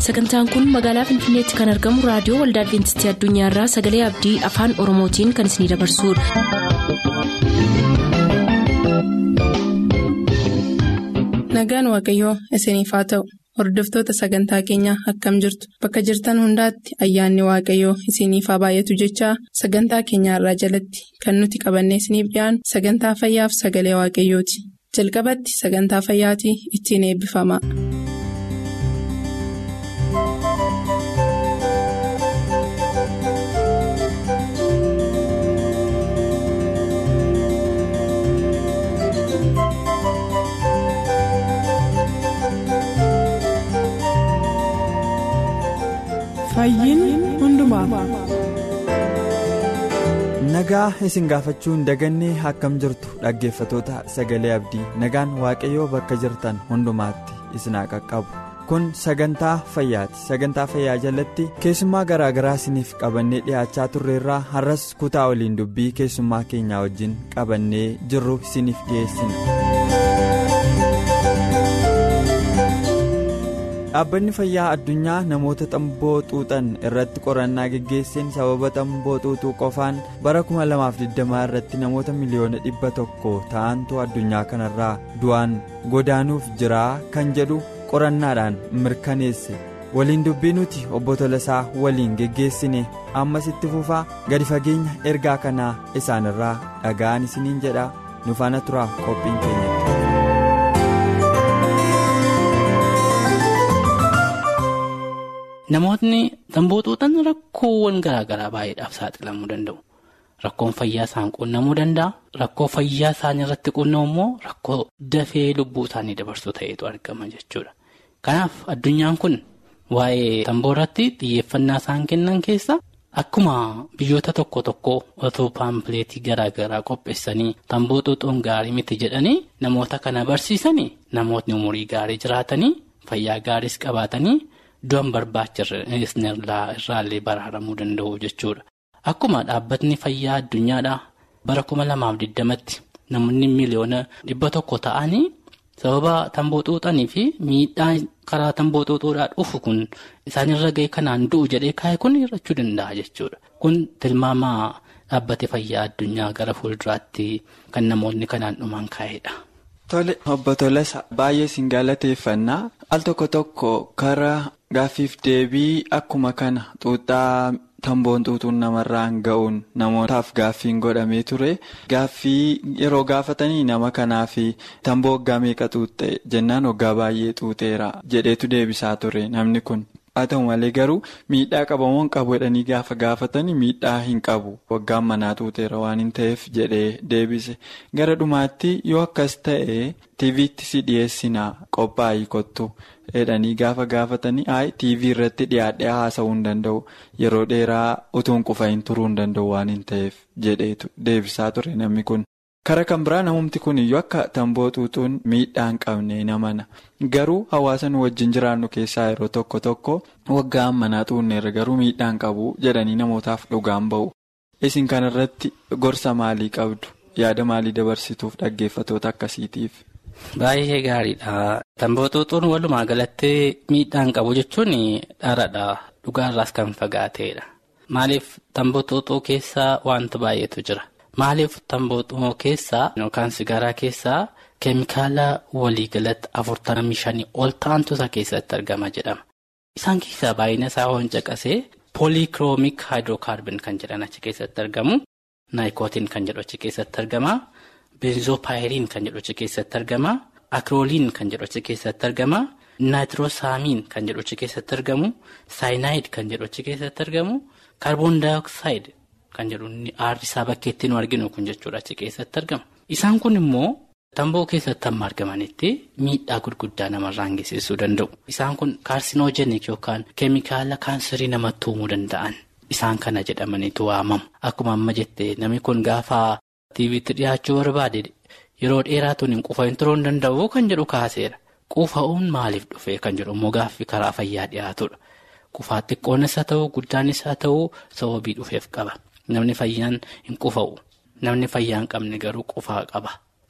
sagantaan kun magaalaa finfinneetti kan argamu raadiyoo waldaa adventistii addunyaarraa sagalee abdii afaan oromootiin kan isinidabarsudha. nagaan waaqayyoo isiniif haa ta'u hordoftoota sagantaa keenyaa akkam jirtu bakka jirtan hundaatti ayyaanni waaqayyoo isiniif haa baay'atu jechaa sagantaa keenyaarraa jalatti kan nuti qabannee isiniif dhiyaanu sagantaa fayyaaf sagalee waaqayyooti jalqabatti sagantaa fayyaatii ittiin eebbifama. nagaa isin gaafachuu hin dagannee akkam jirtu dhaggeeffatoota sagalee abdii nagaan waaqayyoo bakka jirtan hundumaatti isin haa qaqqabu kun sagantaa fayyaati sagantaa fayyaa jalatti keessummaa garaagaraa isiniif qabannee dhiyaachaa turreerraa har'as kutaa waliin dubbii keessummaa keenyaa wajjin qabannee jirru isiniif dhiyeessina. dhaabbanni fayyaa addunyaa namoota tamboo xuuxan irratti qorannaa geggeesseen sababa tamboo xuuxuu qofaan bara 2020 irratti namoota miliyoona dhibba tokko ta'antu addunyaa kanarraa du'aan godaanuuf jiraa kan jedhu qorannaadhaan mirkaneesse waliin dubbii nuti obbo Tolasaa waliin geggeessine ammas itti fufaa gadi fageenya ergaa kanaa isaanirraa dhaga'an isiniin jedha nufaana turaa qophiin keenya. Namootni tamboo xuuxan rakkoowwan garaagaraa baay'eedhaaf saaxilamuu danda'u. Rakkoon fayyaa isaan quunnamuu danda'a. Rakkoo fayyaa isaanii irratti quunnamu immoo rakkoo dafee lubbuu isaanii dabarsuu ta'etu argama jechuudha. Kanaaf addunyaan kun waa'ee tamboo irratti xiyyeeffannaa isaan kennan keessa akkuma biyyoota tokko tokko otoo paampileetii garaagaraa qopheessanii tamboo xuuxuun gaarii miti jedhanii namoota kana barsiisanii namootni umurii gaarii jiraatanii fayyaa gaariis qabaatanii. Du'an barbaachisne irraallee baraaramuu danda'u jechuudha. Akkuma dhaabbatni fayyaa addunyaadhaa bara kuma lamaaf digdamatti namoonni miliyoona dhibba tokko ta'anii sababa tamboo xuuxanii fi miidhaa karaa tamboo xuuxuudhaa dhufu kun isaanirra ga'e kanaan du'u jedhee kaa'e kun hir'achuu danda'a jechuudha. Kun tilmaama dhaabbate fayyaa addunyaa gara fuulduraatti kan namoonni kanaan dhuman kaa'edha. Tole obbo Tolasa baay'ee siin galateeffannaa al tokko tokko karaa gaaffiif deebii akkuma kana xuuxaa tamboon xuuxuun namarraan ga'uun namootaaf gaaffiin godhamee ture gaaffii yeroo gaafatanii nama kanaaf tamboo waggaa meeqa xuuxxe jennaan waggaa baay'ee xuuxeera jedheetu deebisaa ture namni kun. haa ta'u malee garuu miidhaa qabamoon qabu jedhanii gaafa gaafatanii miidhaa hin qabu waggaan manaa xuuxeera waan hin ta'eef jedhee deebise gara dhumaatti yoo akkas ta'e tiiviitti si dhiyeessinaa qophaa'ii kottu jedhanii gaafa gaafatanii ayi tiivii irratti dhiyaadhee haasa'uu hin danda'u yeroo dheeraa utuun qufa hin turuu hin danda'u waan hin ta'eef jedheetu deebisaa ture namni kun. Kara kan biraa namumti kun iyyuu akka tamboo xuuxuun miidhaa hin qabne namana garuu hawaasa nu wajjin jiraannu keessaa yeroo tokko tokko waggaa manaa xuunneerra garuu miidhaa hin qabu jedhanii namootaaf dhugaan ba'u. Isin kanarratti gorsa maalii qabdu yaada maalii dabarsituuf dhaggeeffatoota akkasiitiif. Baay'ee gaariidha. Tamboo xuuxuun walumaa galatti miidhaa hin qabu jechuun dharadha. Dhugaarraas kan fagaateedha. Maaliif tamboo xuuxuu keessaa wanta baay'eetu jira. Maaliif tamboo xuuxuu keessaa yookaan sigaaraa keessaa keemikaala waliigalatti afurtamii shanii ol ta'antu isa keessatti argama jedhama. Isaan keessaa baay'ina isaa waan caqasee poolikiroomik haayidrookaarbin kan jedhan achi keessatti argamu. Naayikootiin kan jedhu achi keessatti argama. Beenzoopaayiriin kan jedhu achi keessatti argama. Akirooliin kan jedhu achi keessatti argama. Naayitiroosaamiin kan jedhu achi keessatti argamu. Saayinaayid kan jedhu achi keessatti argamu. Kaarboon daayoksayid. Kan jedhu aarri isaa bakkeetti nu arginu kun jechuudha achi keessatti argama. Isaan kun immoo tamboo keessatti amma argamanitti miidhaa gurguddaa namarraan geessisuu danda'u. Isaan kun kaarsinoojeniik yookaan keemikaala kaanserii namatti uumuu danda'an. Isaan kana jedhamaniitu waamamu. Akkuma amma jette namni kun gaafa tiiviitti dhiyaachuu barbaade yeroo dheeraa tun qufa hin turuu hin danda'u kan jedhu kaaseera. Qufa'uun maaliif dhufe kan jedhu immoo gaaffii karaa fayyaa dhiyaatudha. Qufaa xiqqoonis haa ta'u guddaanis haa ta'u sababii dhufeef qaba. Namni fayyaan hin qufa'u. Namni fayyaa hin qabne garuu qufaa qaba.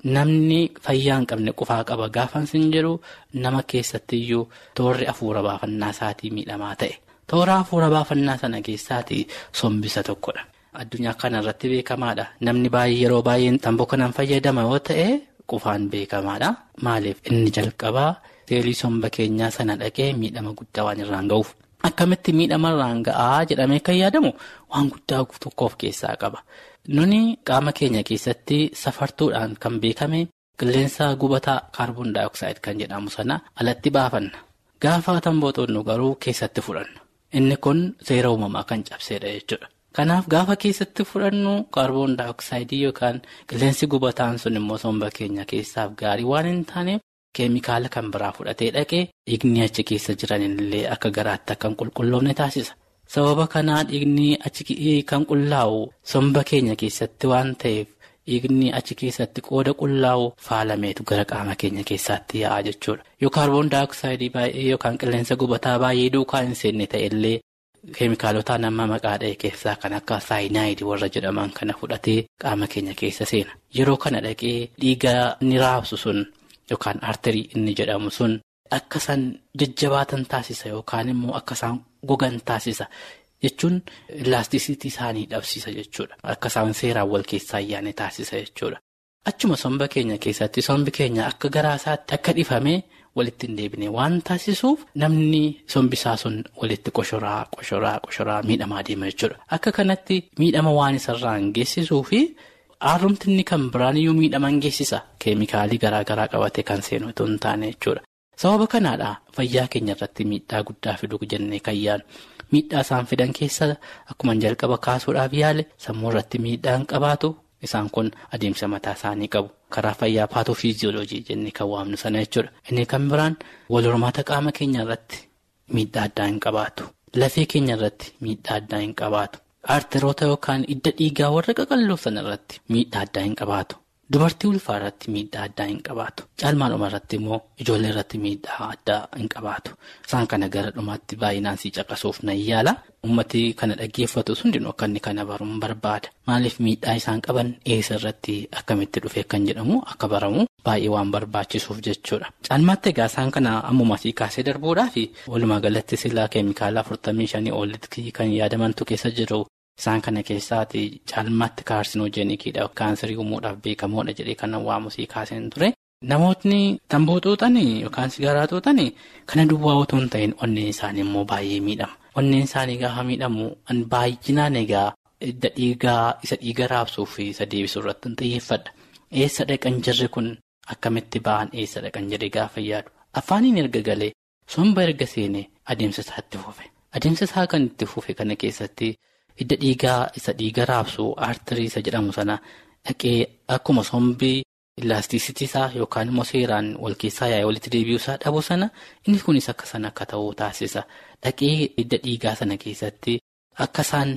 namni fayyaa hin qabne qufaa qaba gaafan sin jedhu nama keessattiyyuu toorri hafuura baafannaa isaatii miidhamaa ta'e. Toora hafuura baafannaa sana keessaatii sombisa tokkodha. Addunyaa kanarratti beekamaadha. Namni baay'ee yeroo baay'ee tamboo kanaan fayyadama yoo ta'e qufaan beekamaadha. Maaliif inni jalqabaa seelii somba keenyaa sana dhaqee miidhama guddaa waan irraan ga'uuf. Akkamitti miidhama irraan ga'aa jedhamee kan yaadamu waan guddaa tokko of keessaa qaba. Nuni qaama keenya keessatti safartuudhaan kan beekame qilleensa gubataa kaarboon daayoksaayiid kan jedhamu sana alatti baafanna. Gaafa tamboo xunnu garuu keessatti fudhanna. Inni kun seera uumamaa kan cabsedha jechuudha. Kanaaf gaafa keessatti fudhannu kaarboon daayoksaayiidii yookaan qilleensi gubataan sun immoo somba keenya keessaaf gaarii waan hin taaneef keemikaala kan biraa fudhatee dhaqee dhiigni achi keessa jiran illee akka garaatti akka hin qulqulloofne taasisa. Sababa kanaa dhiigni achi kan qullaa'u somba keenya keessatti waan ta'eef dhiigni achi keessatti qooda qullaa'u faalameetu gara qaama keenya keessaatti yaa'a jechuudha. Yoo kaarboon daayoksaayiidii baay'ee yookaan qilleensa gubataa baay'ee duukaa hin seenne ta'ellee keemikaalotaan amma maqaa dha'e keessaa kan akka saayinaayidii warra jedhaman kana fudhatee qaama keenya keessa seena. Yeroo kana dhaqee dhiiga inni raabsu sun yookaan arterii inni jedhamu sun akka isaan jajjabaatan taasisa yookaan immoo akka isaan gogan taasisa. Jechuun ilaastisiitii isaanii dhabsiisa jechuudha. Akka isaan seeraan wal keessaa ayyaane taasisa jechuudha. Achuma somba keenya keessatti sombi keenya akka garaasaatti akka dhifamee walitti hin deebine waan taasisuuf namni sombisaa sun walitti qoshoraa qoshoraa qoshoraa miidhamaa deema jechuudha. Akka kanatti miidhama waan isarraan geessisuu fi haaromtinni kan biraan iyyuu miidhaman geessisa. Keemikaalii garaagaraa qabatee kan seenu otoo hin taane jechuudha. Sababa kanaadha fayyaa keenya irratti miidhaa guddaa fiduu jennee kan yaadnu. Miidhaa isaan fidan keessa akkuma jalqaba kaasuudhaaf yaale sammuu irratti miidhaan qabaatu isaan kun adeemsa mataa isaanii qabu. Karaa fayyaa paatoofiiziyooloojii jennee kan waamnu sana jechuudha. Inni kan biraan wal hormaata qaama keenya irratti miidhaa addaa hin qabaatu. Lafee keenya irratti miidhaa addaa hin qabaatu. Arteroota yookaan hidda dhiigaa warra qaqalloo sana irratti miidhaa addaa hin qabaatu. Dubartii ulfaa irratti miidhaa addaa hin qabaatu. Caalmaadhuma irratti immoo ijoollee irratti miidhaa addaa hin qabaatu. Isaan kana gara dhumaatti baay'inaan sii caqasuuf nan yaala. Uummati kana dhaggeeffatu hundinuu akka inni kana baruun barbaada. Maaliif miidhaa isaan qaban eessa irratti akkamitti dhufee kan jedhamu akka baramu baay'ee waan barbaachisuuf jechuudha. Caalmaatti egaa isaan kana ammuma sii kaasee darbuudhaa fi walumaa galatti silaa keemikaala afurtamii shanii olitti kan yaadamantu keessa jiru. Isaan kana keessaati caalmaatti kaarsinoojenikiidha kaanserii uumuudhaaf beekamoodha jedhee kan waamu sii kaaseen ture. Namootni tamboo xuuxanii yookaan sigaaraa xuuxanii kana duwwaa otoo hin ta'in onneen isaanii immoo baay'ee miidhama. Onneen isaanii gaafa miidhamu baay'inaan egaa hidda dhiigaa isa dhiiga raabsuu fi isa deebisuu irratti xiyyeeffadha. Eessa dhaqan jirri kun akkamitti ba'an eessa dhaqan jedhee gaafa yaadu. Afaaniin erga galee somba erga seenee adeemsa isaa itti fufe. Adeemsa isaa kan itti fufe kana keessatti. Hidda dhiigaa isa dhiiga raabsu aartirii isa jedhamu sana dhaqee akkuma sombii ilaastisiitiisaa yookaan immoo seeraan wal keessaa yaa'ee walitti deebi'uusaa dhabu sana inni kunis akka sana akka ta'uu taasisa. Dhaqee hidda dhiigaa sana keessatti akka isaan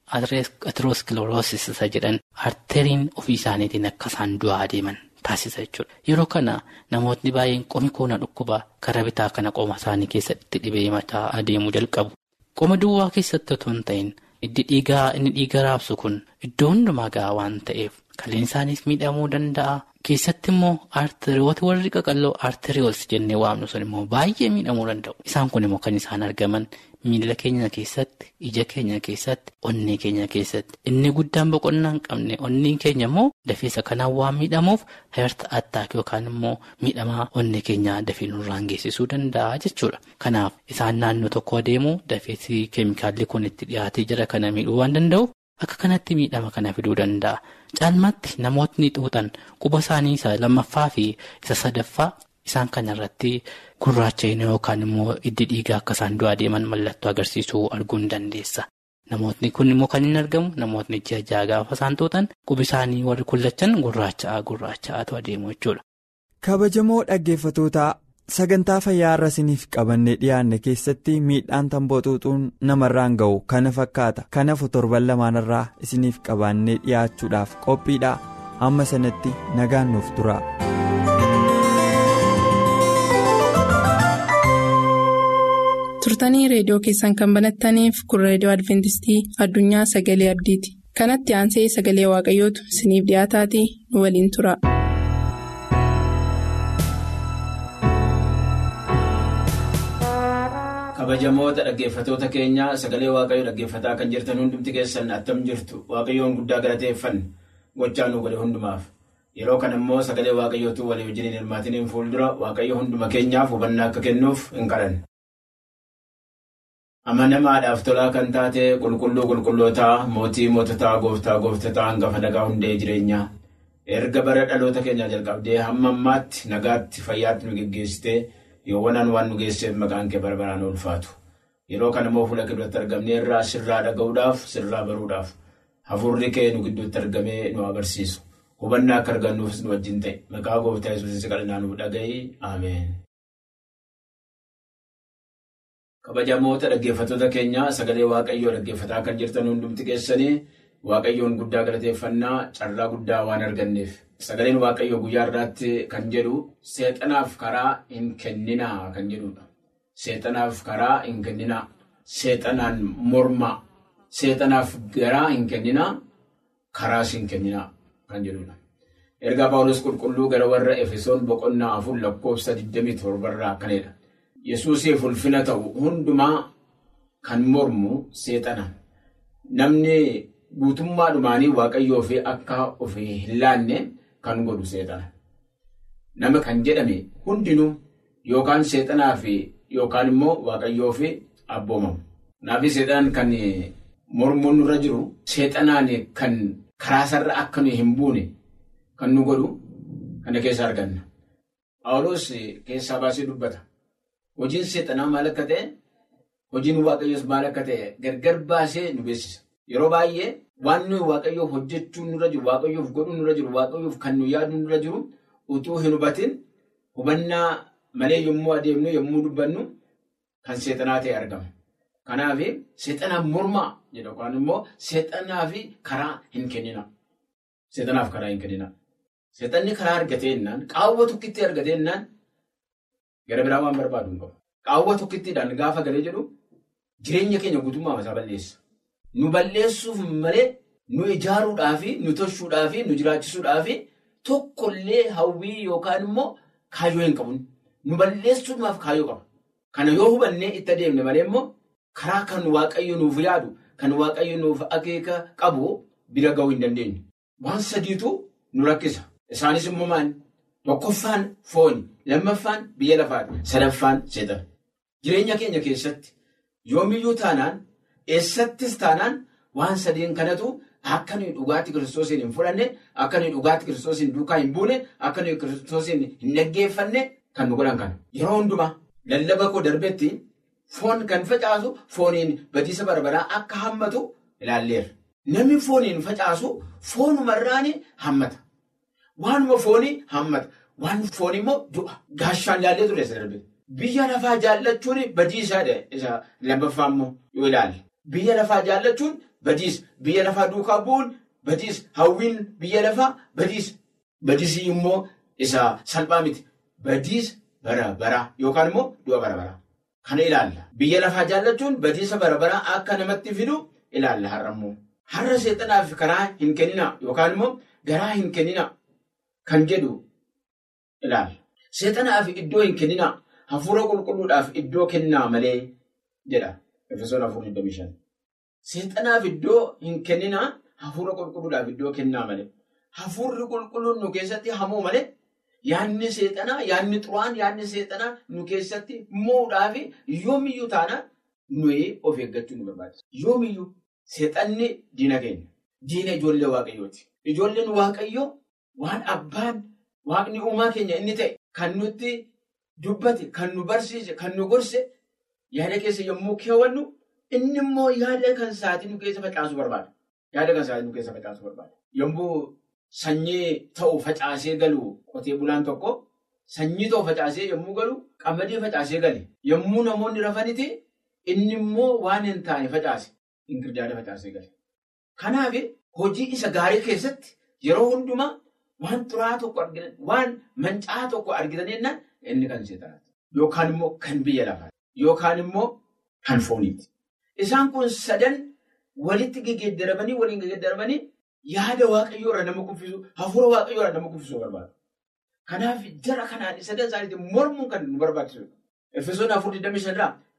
aterooskiloroosis isa jedhan aarteriin ofii isaaniitiin akka isaan du'aa deeman taasisa jechuudha. Yeroo kana namootni baay'een qomi koona dhukkuba karaa bitaa kana qoma isaanii keessatti dhibee mataa adeemuu jalqabu. Qoma duwwaa keessatti otoo hin ta'in. Hiddi dhiigaa inni dhiiga raabsu kun iddoo hundumaa gahaa waan ta'eef kaleen isaaniif miidhamuu danda'a. Keessatti immoo aarteriyoota warri qaqalloo aarteriyoos jennee waamnu sun immoo baay'ee miidhamuu danda'u. Isaan kun immoo kan isaan argaman miila keenya keessatti, ija keenya keessatti, onnee keenya keessatti. Inni guddaan boqonnaa hin qabne onneen keenya immoo dafeessa kanaan waan miidhamuuf heerta attaak yookaan immoo miidhamaa onnee keenyaa dafee nurraan geessisuu danda'a jechuudha. Kanaaf isaan naannoo tokko adeemu dafeessi keemikaalli kun itti dhiyaatee jira kana miidhuu waan danda'uuf akka kanatti miidhama kana fiduu danda'a. Caalmaatti namootni xuuxan quba isaanii isa lammaffaa fi isa sadaffaa isaan kanarratti gurraacha'ina yookaan immoo hiddi dhiigaa akka isaan du'aa deeman mallattoo agarsiisuu arguu ni dandeessa. Namootni kun immoo kan hin argamu namootni ji'a ja'a gaafa isaan xuuxan qubi isaanii warri kullachan gurraacha'aa gurraacha'aatu adeemu jechuudha. Kabajamoo dhaggeeffatootaa sagantaa fayyaa irra isiniif qabannee dhiyaanne keessatti miidhaan tamboo xuuxuun namarraan ga'u kana fakkaata kanaaf torban lamaanirraa isiniif qabannee dhiyaachuudhaaf qophiidha amma sanatti nagaan nuuf tura. turtanii reediyoo keessan kan banattaniif kun reediyoo adventistii addunyaa sagalee abdiiti kanatti aansee sagalee waaqayyootu isiniif dhiyaataatii nu waliin tura. kabajamoota dhaggeeffatoota keenya sagalee waaqayyoo dhaggeeffataa kan jirtan hundumti keessan attam jirtu waaqayyoon guddaa galateeffanne gochaa nu godhe hundumaaf yeroo kana immoo sagalee waaqayyootu walii wajjiniin hirmaatiniin fuuldura waaqayyo hunduma keenyaaf hubannaa akka kennuuf hin kadhan. amanamaadhaaf tolaa kan taate qulqulluu qulqullootaa mootii moototaa gooftaa gooftotaa hangafa nagaa hundee jireenyaa erga bara dhaloota keenyaa jalqabdee hamma ammaatti nagaatti fayyaatti nu geggeessitee yoowwanaan waan nu geesseef maqaan kee bara baraan ulfaatu yeroo kana immoo fuula keetti argamnee irraa sirraa dhaga'uudhaaf sirraa baruudhaaf hafuurri kee nu gidduutti argamee nu agarsiisu hubannaa akka argannuufis nu wajjin ta'e maqaa gooftaa yesuusis kadhannaa nuuf dhaga'i ameen. kabajamoota dhaggeeffattoota keenya sagalee waaqayyoo dhaggeeffataa kan jirtan hundumti keessanii waaqayyoon guddaa galateeffannaa carraa guddaa waan arganneef sagaleen waaqayyoo guyyaa irraatti kan jedhu seexanaaf karaa hin kenninaa kan jedhudha. Seexanaaf karaa hin kenninaa seexanaan mormaa seexanaaf garaa hin kenninaa karaas hin kenninaa kan jedhudha. Ergaa Paawulos qulqulluu gara warra Efesoon boqonnaa afur lakkoofsa 27 irraa akkanidha. Yesuusiif ulfina ta'u hundumaa kan mormu seexana. Namni guutummaa dhumaanii waaqayyoo fi akka ofii hin laanne kan godhu seexana. Nama kan jedhame hundinuu yookaan seexanaa fi yookaan immoo waaqayyoo fi abboomamu. Naafi seexanaan kan mormuun nurra jiru seexanaan kan karaasarra akka nuyi hin buune kan nu godhu kana keessa arganna. Paawulos keessaa baasee dubbata. Hojiin seexanaa maal akka ta'e, hojiin waaqayyoos maal akka ta'e gargar baasee nu beeksisa. Yeroo baay'ee waan nuyi waaqayyoof hojjechuun nurra jiru, waaqayyoof godhuun nurra jiru, waaqayyoof kan nu yaaduun nurra jiru utuu hin hubatin hubannaa malee yommuu adeemnu yommuu dubbannu kan seexanaa ta'e argama. Kanaaf seexanaaf mormaa jedha yookaan immoo seexanaaf karaa hin kennina. Seexanaaf karaa hin kennina. Seexanni karaa argatee jennaan qaawwa tokkitti argatee jennaan gara biraa waan barbaadu hin qabu. Qaawwa tokkittiidhaan gaafa galee jedhu jireenya keenya guutummaa isaa balleessa. Nu balleessuuf malee nu ijaaruudhaafi nu tolchuudhaafi nu jiraachisuudhaafi tokkollee hawwii yookaan immoo kaayyoo hin qabu. Nu balleessuudhaaf kaayyoo qaba. Kana yoo hubannee itti adeemne malee immoo karaa kan waaqayyo nuuf yaadu kan waaqayyo nuuf akeeka qabu bira ga'uu hin dandeenyu. Waan sadiitu nu rakkisa. Isaanis immoo maali? Tokkoffaan fooni, lammaffaan biyya lafaati, sadaffaan seexana. Jireenya keenya keessatti yoomiyyuu taanaan eessattis taanaan waan sadiin kanatu akka nuyi dhugaatii kiristoosiin hin fudhanne, akka nuyi dhugaatii kiristoosiin duukaa hin buune, akka nuyi kiristoosiin hin dhaggeeffanne kan nu godhan kana. Yeroo hundumaa lallaba koo darbetti foon kan facaasu fooniin badiisa barbaraa akka hammatu ilaalleera. Namni fooniin facaasu foonumarraan hammata. Waanuma foonii hammata. Waan foon immoo du'a. Gaashaan ilaallee ture isa darbe. Biyya lafaa jaallachuun badiisaa isa lammaffaa immoo yoo ilaalle. Biyya lafaa jaallachuun badiisa. Biyya lafaa duukaa bu'uun badiisa. Hawwiin biyya lafaa badiisa. Badiisii immoo isa salphaa miti. Badiisa bara baraa yookaan immoo du'a bara baraa. Kana ilaalla. Biyya lafaa jaallachuun badiisa bara baraa akka namatti fidu ilaalla har'a immoo. Har'a seexanaaf karaa hin kennina yookaan immoo garaa hin kennina kan jedhu ilaalla. Seexanaaf iddoo hin kennina hafuura qulqulluudhaaf iddoo kennaa malee jedha. Efesoon afur 25. Seexanaaf iddoo hin kennina hafuura qulqulluudhaaf iddoo kennaa malee. Hafuurri qulqulluun nu keessatti hamuu malee yaadni seexanaa yaadni xuraan yaadni seexanaa nu keessatti mo'uudhaaf yoomiyyuu taanaan nuyi of eeggachuu nu barbaachisa. Yoomiyyuu seexanni diina keenya. Diina ijoollee waaqayyooti. Ijoolleen waaqayyoo waan abbaan waaqni uumaa keenya inni ta'e kan nutti dubbate kan nu barsiise kan nu gorse yaada keessa yommuu keewwannu inni immoo yaada kan sa'aatii nu keessa facaasuu barbaada. Yaada kan sa'aatii nu keessa facaasuu barbaada. Yommuu sanyii ta'u facaasee galu qotee bulaan tokko sanyii ta'u facaasee yommuu galu qamadii facaasee gale. Yommuu namoonni rafaniti inni immoo waan hin taane facaase inkirdaada facaasee gale. Kanaaf hojii isa gaarii keessatti yeroo hundumaa waan xuraa tokko argitan waan mancaa tokko argitan jennaan inni kan seexanaati. Yookaan immoo kan biyya lafaati. Yookaan immoo kan fooniiti. Isaan kun sadan walitti geggeeddaramanii waliin geggeeddaramanii yaada waaqayyoo irraa nama kuffisu hafuura waaqayyoo irraa nama kuffisuu barbaadu. Kanaaf jara kanaan sadan isaaniitiin mormuun kan nu barbaachisudha. Efesoon afur 25 irraa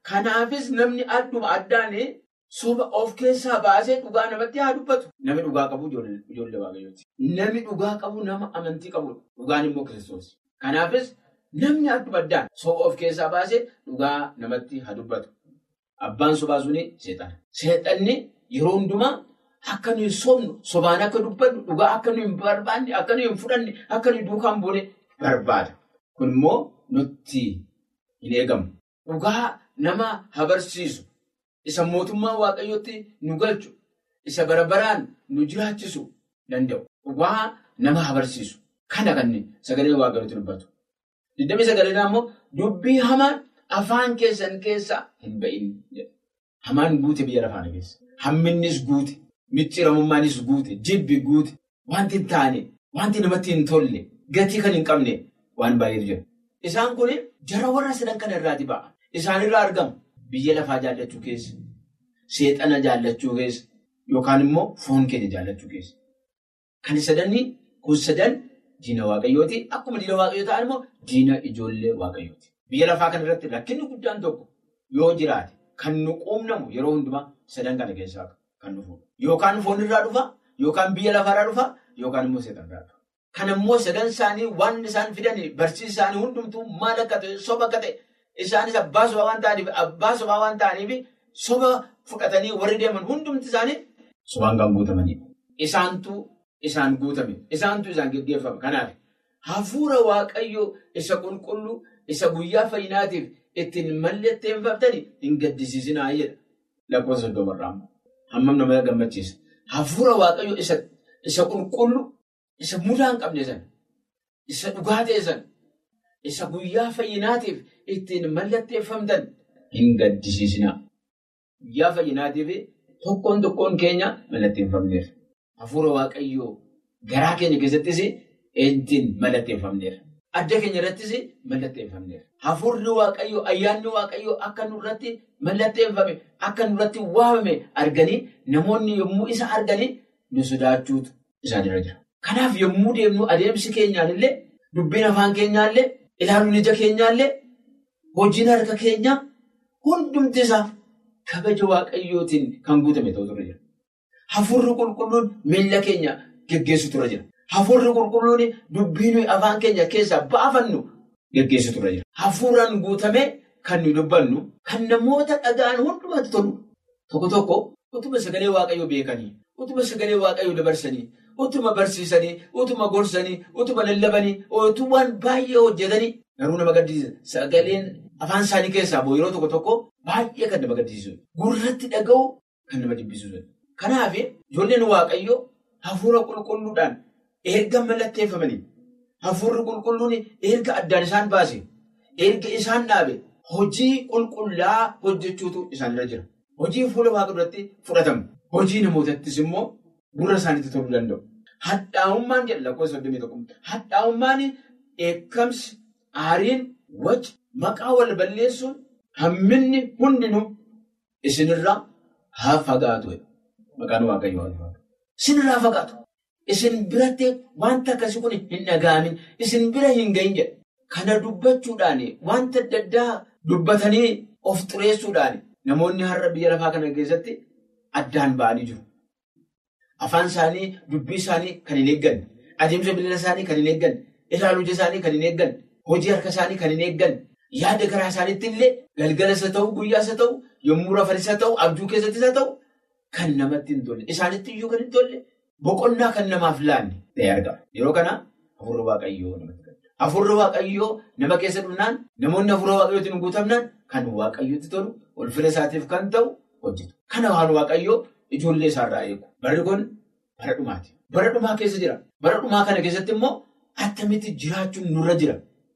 Kanaafis namni adduma addaan soba of keessaa baasee dhugaa namatti haa dubbatu. Namni dhugaa qabu ijoollee waaqayyooti. Namni dhugaa qabu nama amantii qabudha. Dhugaan immoo kiristoos. Kanaafis namni adduma addaan soba of keessaa baasee dhugaa namatti haa dubbatu. Abbaan sobaa suni seexana. Seexanni yeroo hundumaa akka nuyi sobnu sobaan akka dubbannu dhugaa akka nuyi hin barbaanne akka nuyi hin fudhanne akka nuyi duukaan buune barbaada. Kun immoo nutti hin eegamu. Dhugaa nama habarsiisu isa mootummaa waaqayyootti nu galchu isa barabaraan nu jiraachisu danda'u. Dhugaa nama habarsiisu. Kana kan sagalee waaqayyootti dubbatu. Digdamii sagalee immoo dubbii hamaan afaan keessan keessaa hin ba'in jedha. Hamaan guute biyya lafaa keessa. Hamminnis guute. Micciiramummaanis guute. Jibbi guute. Wanti hin taane. Wanti namatti hin tolle. Gatii kan hin qabne waan baay'eetu jira. Isaan kun jara warra sadan kana irraati ba'a. Isaan irraa argamu. Biyya lafaa jaallachuu keessa. Seexana jaallachuu keessa. Yookaan immoo foon keenya jaallachuu keessa. Kan sadanii kun sadan diina waaqayyooti. Akkuma diina waaqayyoo ta'an immoo diina ijoollee waaqayyooti. Biyya lafaa kana irratti rakkinni guddaan tokko yoo jiraate kan nu quunnamu yeroo hundumaa sadan kana keessaa kan dhufuudha. Yookaan foon irraa dhufa, yookaan biyya lafaarraa dhufa, yookaan immoo seexana irraa dhufa. Kan immoo sadan isaanii waan isaan fidanii barsiisa isaanii hundumtuu maal akka ta'e soba akka ta'e isaanis abbaa sobaa waan ta'aniif abbaa sobaa waan ta'aniif soba fudhatanii warri deeman hundumti isaanii sobaan kan guutamanidha. Isaantu isaan guutame, isaantu isaan geggeeffame. Kanaaf hafuura waaqayyoo isa qulqulluu isa guyyaa fayyinaatiif ittiin mallatteeffamtanii hin gaddisiisinaa jedha. Lakkoofsa soddomarraa hammam nama gammachiisa. Hafuura waaqayyoo isa qulqulluu isa mudaa hin qabne sana isa dhugaa ta'e sana isa guyyaa fayyinaatiif ittiin mallatteeffamtan hin gaddisiisinaa. Guyyaa fayyinaatiif tokkoon tokkoon keenya mallatteeffamneera. Hafuura waaqayyoo garaa keenya keessattis ittiin mallatteeffamneera. Adda keenya irrattis mallatteeffamneera. Hafuurri waaqayyoo ayyaanni waaqayyoo akka nurratti mallatteeffame akka nurratti waamame arganii namoonni yommuu isa arganii nu sodaachuutu isaanirra jira. Kanaaf yommuu deemnu adeemsi keenyaan illee dubbiin afaan keenyaallee ilaaluun ija keenyaallee hojiin harka keenyaa hundumti isaa kabaja waaqayyootiin kan guutame ta'utu jira. Hafuurri qulqulluun miilla keenya geggeessutu jira. Hafuurri qulqulluun dubbii nuyi afaan keenya keessaa baafannu geggeessutu jira. Hafuuraan guutamee kan nuyi dubbannu kan namoota dhaga'an hundumatti tolu. Tokko tokko utuma sagalee waaqayyoo beekanii, utuma sagalee waaqayyoo dabarsanii, utuma barsiisanii, utuma gorsanii, utuma lallabanii, utubaan baay'ee hojjetanii garuu nama gaddisiisa. Sagaleen afaan isaanii keessaa ba'u yeroo tokko tokko baay'ee kan nama gaddisiisu. Gurratti dhaga'u kan nama jibbisiisu. Kanaaf ijoolleen waaqayyoo hafuura qulqulluudhaan erga mallatteeffamanii hafuurri qulqulluun erga addaan isaan baase erga isaan dhaabe hojii qulqullaa hojjechuutu isaanirra jira. Hojii fuula waaqa duratti fudhatamu. Hojii namootattis immoo gurra isaaniitti toluu danda'u. Hadhaa'ummaan jedha lakkoofsa soddomii tokko. Hadhaa'ummaan eekkamsi, aariin, waci, maqaa wal balleessuun hamminni hundinuu isinirraa haa fagaatu. Maqaan waaqayyoo haa fagaatu. Isinirraa fagaatu. Isin biratti wanta akkasii kun hin dhaga'amin. Isin bira hin gahin jedha. Kana dubbachuudhaan wanta adda addaa dubbatanii of xureessuudhaan namoonni har'a biyya lafaa kana keessatti addaan ba'anii jiru. Afaan isaanii, dubbii isaanii kan hin eegganne, adeemsa bilila isaanii kan hin eegganne, ilaaluu ija isaanii kan hin eegganne, hojii harka isaanii kan hin eegganne, yaada garaa isaaniitti illee galgalas haa ta'u, guyyaas haa ta'u, yommuu rafanis haa ta'u, abjuu keessattis haa ta'u, kan namatti hin tolle, isaanitti iyyuu kan hin tolle, boqonnaa kan namaaf laanne ta'ee argama. Yeroo kana hafuurri waaqayyoo namatti gadda. Hafuurri waaqayyoo nama keessa dhufnaan, namoonni hafuura waaqayyootiin guutamnaan kan waaqayyootti tolu, ulfina isaatiif kan ta'u hojjetu. Kana waan waaqayyoo ijoollee isaarraa eegu. Barri kun bara dhumaati. Bara dhumaa keessa jira. Bara dhumaa kana keessatti immoo attamitti jiraachuun nurra jira.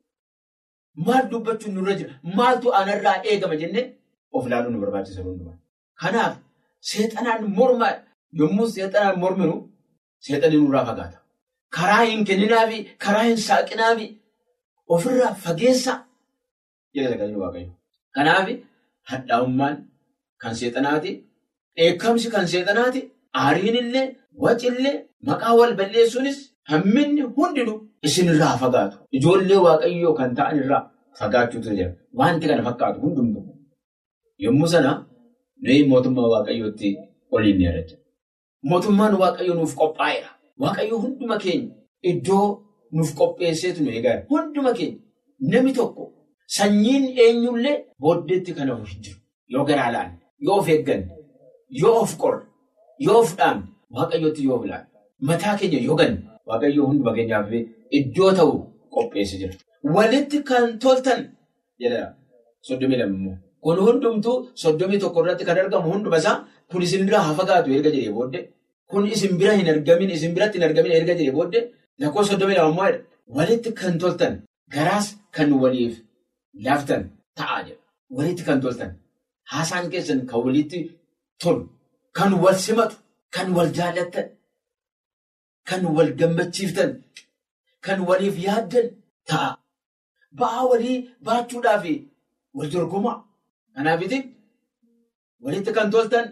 Maal dubbachuun nurra jira? Maaltu anarraa eegama jennee of ilaaluun nu barbaachisa hundumaa. Kanaaf seexanaan mormaa yommuu seexanaan morminu seexanii nurraa fagaata. Karaa hin kenninaafi karaa hin saaqinaafi ofirraa fageessa jedha sagaleen waaqayyo. Kanaaf hadhaa'ummaan kan seexanaati. Dheekkamsi kan seexanaati. Aariin illee, wacillee, maqaa wal balleessuunis hamminni hundinuu isinirraa fagaatu. Ijoollee waaqayyoo kan ta'an irraa fagaachuutu jira. Wanti kana fakkaatu hundumtuu. Yommuu sana nuyi mootummaa waaqayyootti oliin ni argina. Mootummaan waaqayyoo nuuf qophaa'eera. Waaqayyoo hunduma keenya iddoo nuuf qopheesseetu nu eegaa hunduma keenya namni tokko sanyiin eenyullee booddeetti kan hafu hin jiru. Yoo garaa laanne, yoo of eegganne, yoo of qorre, yoo of dhaabne, waaqayyootti yoo bilaane, mataa keenya yoo ganne, waaqayyoo hunduma keenyaaf iddoo ta'u qopheessee jira. Walitti kan toltan jedha soddomii lammoo. Kun hundumtuu soddomii tokko irratti kan argamu hunduma isaa kun isin bira haa fagaatu erga jedhee booddee. Kun isin bira hin argamin, isin biratti hin argamin erga jedhee booddee lakkoofsa soddomii lama immoo walitti kan toltan garaas kan waliif laaftan ta'aa jedha. Walitti kan toltan haasaan keessan kan walitti tolu, kan wal simatu, kan wal jaallattan, kan wal gammachiiftan, kan waliif yaaddan ta'a. Ba'aa walii baachuudhaaf wal dorgomaa. Kanaafiti walitti kan toltan.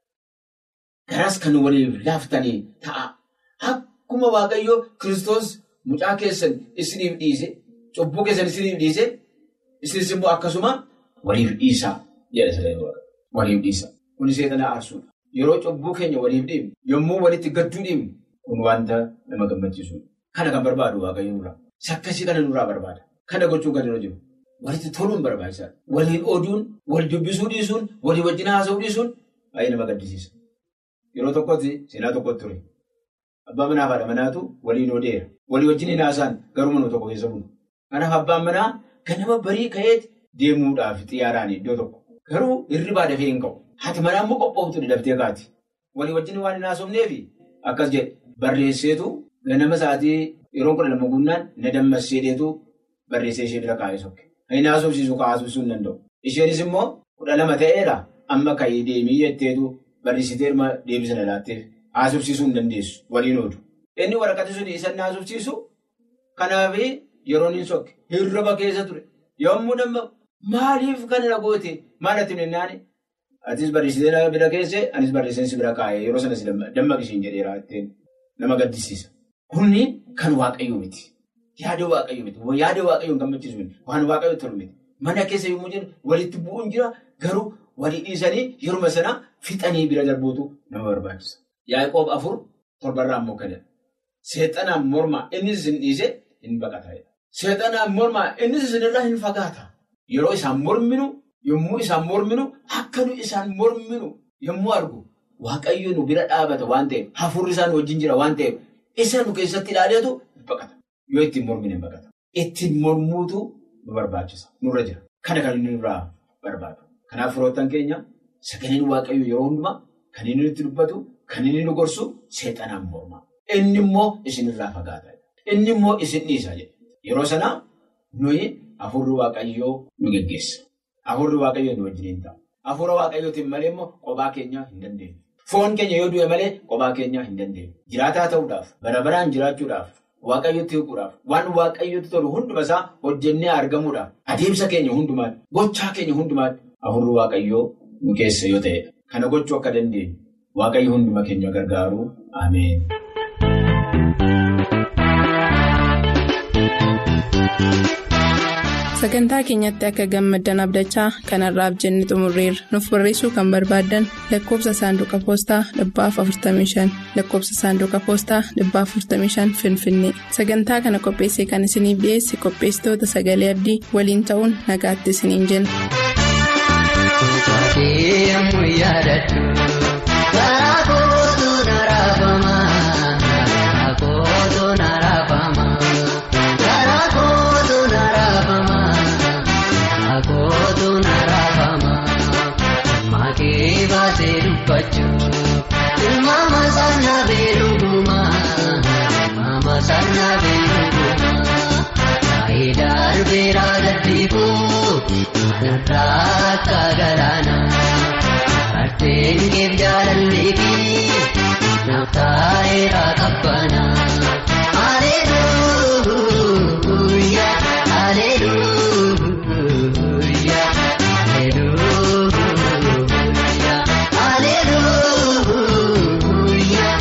Garaas kan waliif laaftanii ta'a. Akkuma Waaqayyoo Kiristoos mucaa keessan isiniif dhiise, cubbuu keessan isiniif dhiise, isinis immoo akkasuma waliif dhiisaa jedha siree waliif dhiisaa. Kun seexana aarsuudha. Yeroo cubbuu keenya waliif dhiibne, yommuu walitti gadduu dhiibne, kun wanta nama gammachiisudha. Kana kan barbaadu Waaqayyo nurraa. Sakkasii kana nurraa barbaada. Kana gochuun kan irra jiru. Walitti toluun barbaachisaadha. Waliin oduun, wal dubbisuu dhiisuun, walii wajjin haasa'uu dhiisuun baay'ee nama gaddisiisa. Yeroo tokkotti seenaa tokkotti ture. Abbaa manaa fi haadha manaatu waliin odeera. Walii wajjin hin haasa'an garuu mana tokko keessa bulu. Kanaaf abbaan manaa ganama barii ka'eeti deemuudhaaf xiyyaaraan iddoo tokko. Garuu hirribaa dafee hin ka'u. Haati manaa immoo qophooftu daftee kaati. Walii wajjin waan hin haasofneef akkas jedhe barreesseetu ganama isaatii yeroo kudha lama gunnaan na dammasseedheetu barreessee ishee bira kaa'ee sokke. Hin haasofsiisu kaa'aasofsiisuu hin danda'u. Isheenis immoo kudha lama ta'eera amma ka'ee deemii jetteetu. Barreessitee deebisa na laatteef haasofsiisuu hin dandeessu waliin oodu. Inni waraqati sun isa haasofsiisu kanaaf yeroon hin sokke hirriba keessa ture. Yommuu damma maaliif kana na goote maal ati nennaan atis barreessitee bira keessee anis barreesseen bira kaa'ee yeroo sanas dammaqisiin jedheera ittiin nama gaddisiisa. Kunni kan waaqayyoo miti. Yaada waaqayyoo miti. Yaada waaqayyoo hin gammachiisu miti. Waan waaqayyoo tolu miti. Mana keessa yommuu jennu walitti bu'uun jira garuu. Walii dhiisanii yeruma sana fixanii bira darbuutu nama barbaachisa. Yaaqoob afur torbarraa immoo kana. Seexanaan mormaa innis isin dhiise hin baqata. Seexanaan mormaa innis isinirraa hin fagaata. Yeroo isaan morminu yommuu isaan morminu akka nu isaan morminu yommuu argu waaqayyo nu bira dhaabata waan ta'eef hafuurri isaan wajjin jira waan ta'eef isa nu keessatti ilaaleetu baqata. Yoo ittiin mormine hin baqata. Ittiin mormuutu nu barbaachisa. Nurra jira. Kana kan inni nurraa barbaadu. Kanaaf firoottan keenya sagaleen waaqayyo yeroo hundumaa kan inni nutti dubbatu, kan inni nu gorsu seexanaan mormaa. Inni immoo isinirraa fagaata. Inni immoo isin dhiisa jedha. Yeroo sanaa nuyi hafuurri waaqayyoo nu geggeessa. Hafuurri waaqayyoo nu wajjin ta'a. Hafuura waaqayyootiin malee immoo kophaa keenya hin dandeenyu. Foon keenya yoo du'e malee kophaa keenya hin dandeenyu. Jiraataa ta'uudhaaf, bara baraan jiraachuudhaaf, waaqayyotti hiikuudhaaf, waan waaqayyotti tolu hunduma isaa hojjennee argamuudhaaf, adeemsa keenya hundumaatti, gochaa keenya hundumaatti. Hafuurri waaqayyoo nu keessa yoo ta'edha. Kana gochuu akka dandeenyu waaqayyo hunduma keenya gargaaru ameen. Sagantaa keenyatti akka gammaddan abdachaa kanarraaf jenne xumurreerra. Nuuf barreessuu kan barbaaddan lakkoofsa saanduqa poostaa dhibbaaf 45 lakkoofsa saanduqa poostaa dhibbaaf 45 Finfinnee. Sagantaa kana qopheessee kan isiniif dhiyeesse qopheessitoota sagalee abdii waliin ta'uun nagaatti isiniin jenna. Yemmuu yaadadhu karaa kootu na raafama karaa kootu na raafama karaa kootu na raafama karaa kootu na raafama maakee baasee dubbachuu ilmaama sana beeluguma ilmaama sana beeluguma faayidaa beeraa dadhiifuu kanarraa akka galaana arteen keef jaalallee fi naftaayeera qabbana aleluuyaa aleluuyaa aleluuyaa aleluuyaa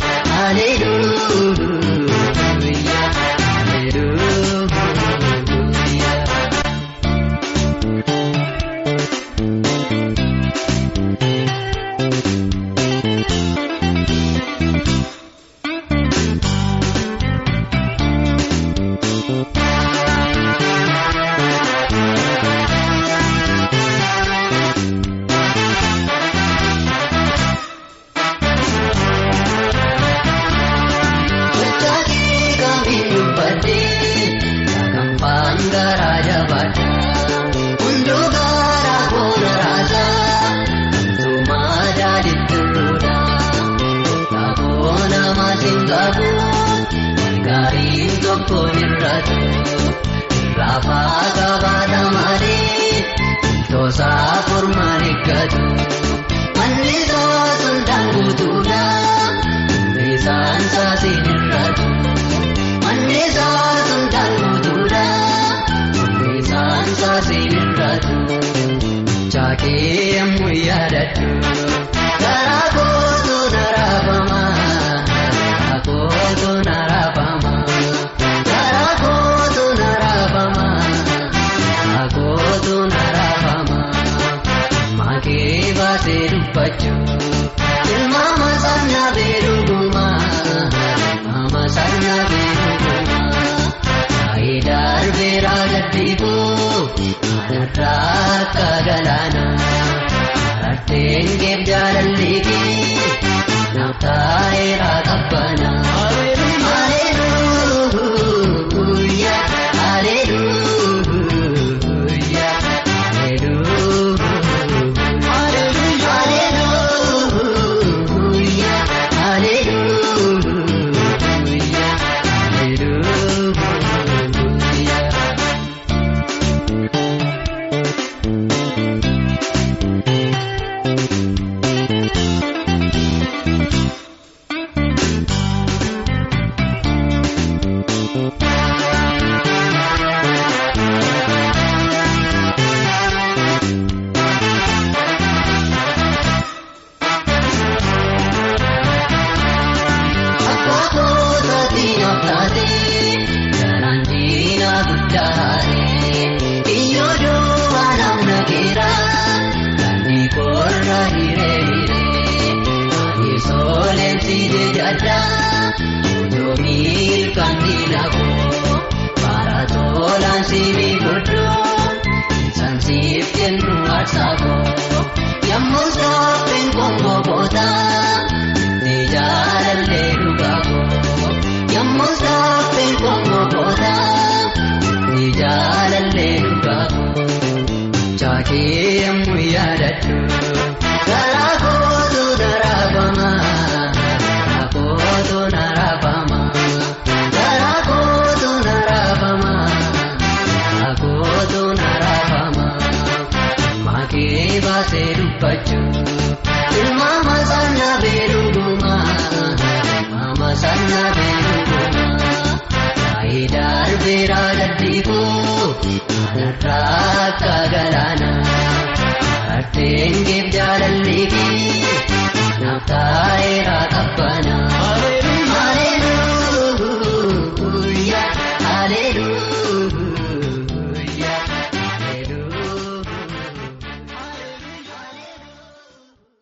aleluuyaa aleluuyaa. tokkoon irratti raafaa qabaata malee toosaa furmaan eeggatu manni soosun daanguutuudha bisaan saasiin irratti manni soosun daanguutuudha bisaan saasiin irratti chaakee yemmuu yaadadhu garaa kootu naraafama garaa kootu naraafama garaa kootu naraafama garaa kootu naraafama maakee baasee dubbachuu ilmaama sanna beeluguma ilmaama sanna beeluguma faayidaa arbeeraa gaddiibuu kanarraa akka galaana arteen geef jaalalleetii naftaayeraa qabbana. Haleluuya, haleluuya, haleluuya, haleluuya, haleluuya, haleluuya. Akkoota diinota garaan diina guddaare iyyoo duwwaa namna keera ganni korra hiree hiree ani sooleen siide jadda yoo miilkaan diina koo bara toolaan siimi godhoo isaan siif kennu aarsaa koo yemmuu sooffin kongo bootaa. Ni jaalallee dhugaa koo yemmuu saaffin kongo boota ni jaalallee dhugaa koo chaakee yemmuu yaadadhu garaa kootu naraafama garaa kootu naraafama garaa kootu naraafama garaa kootu naraafama maakee baasee dubbachuu. Ilmaama sanna beeluguma ilmaama sanna beeluguma faayidaa arbeeraa gaddiibuu kanarraa akka galaana arteen geef jaalalleetii